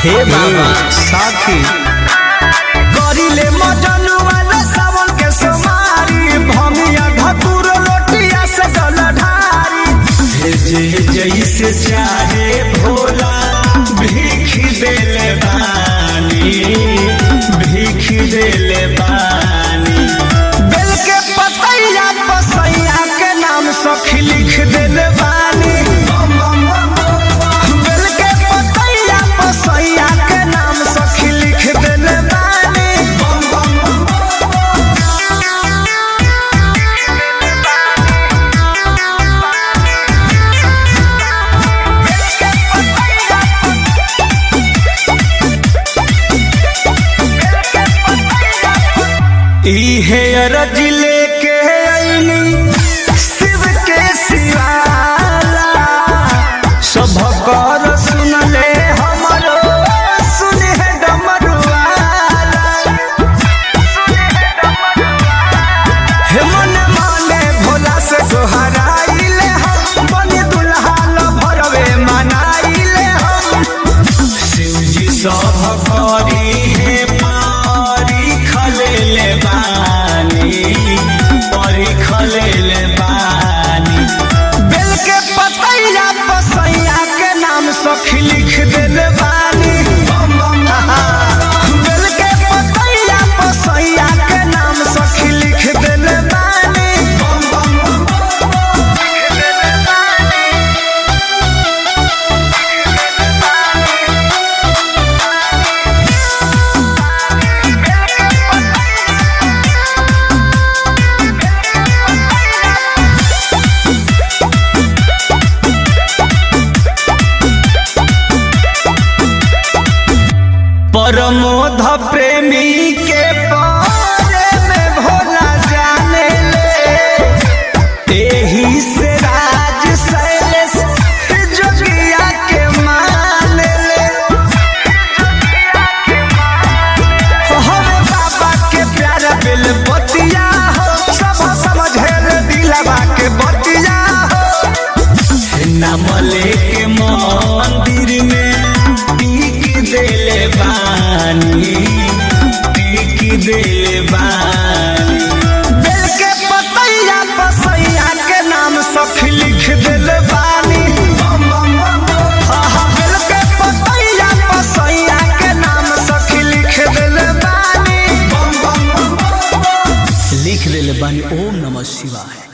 हे बाबा साथी करिले मजन वाला सावन के सोमारी भमिया धतुर लोटिया से जल ढारी भेजे जैसे चाहे भोला भीख देले बानी भीख देले बानी बेल के पतैया पसैया के नाम सखी लिख देले बानी बेल के पतैया पसैया के नाम सखी लिख देले बानी इहे अरज लेके ऐनी शिव के शिवाला सब कर सुनले हमरो सुने है डमरुआला हे मन माने भोला से सोहराइले हम बनी दुल्हा ल भरवे मनाइले हम शिवजी सब करी हे पारी खलेले बानी परी खलेले बानी बेल के पतैया पसैया के नाम सखी लिख देले बानी बेल के पतैया पसैया के नाम सखी लिख देले बानी लिख देले बानी परमोध प्रेमी के बारे में भोला जाने ले एही से राज शैलेश जोगिया के मान ले हरे बाबा के प्यारा बिल बतिया हो सब समझेल दिलवा के बतिया हो नाम लेके मंदिर में टीक देले बानी टीक देले बानी बेल के पतैया पसैया के नाम सखी लिख दिल बानी आहा, बेल के पतैया पसैया के नाम सखी लिख दिल बानी लिख देले बानी ओम नमः शिवाय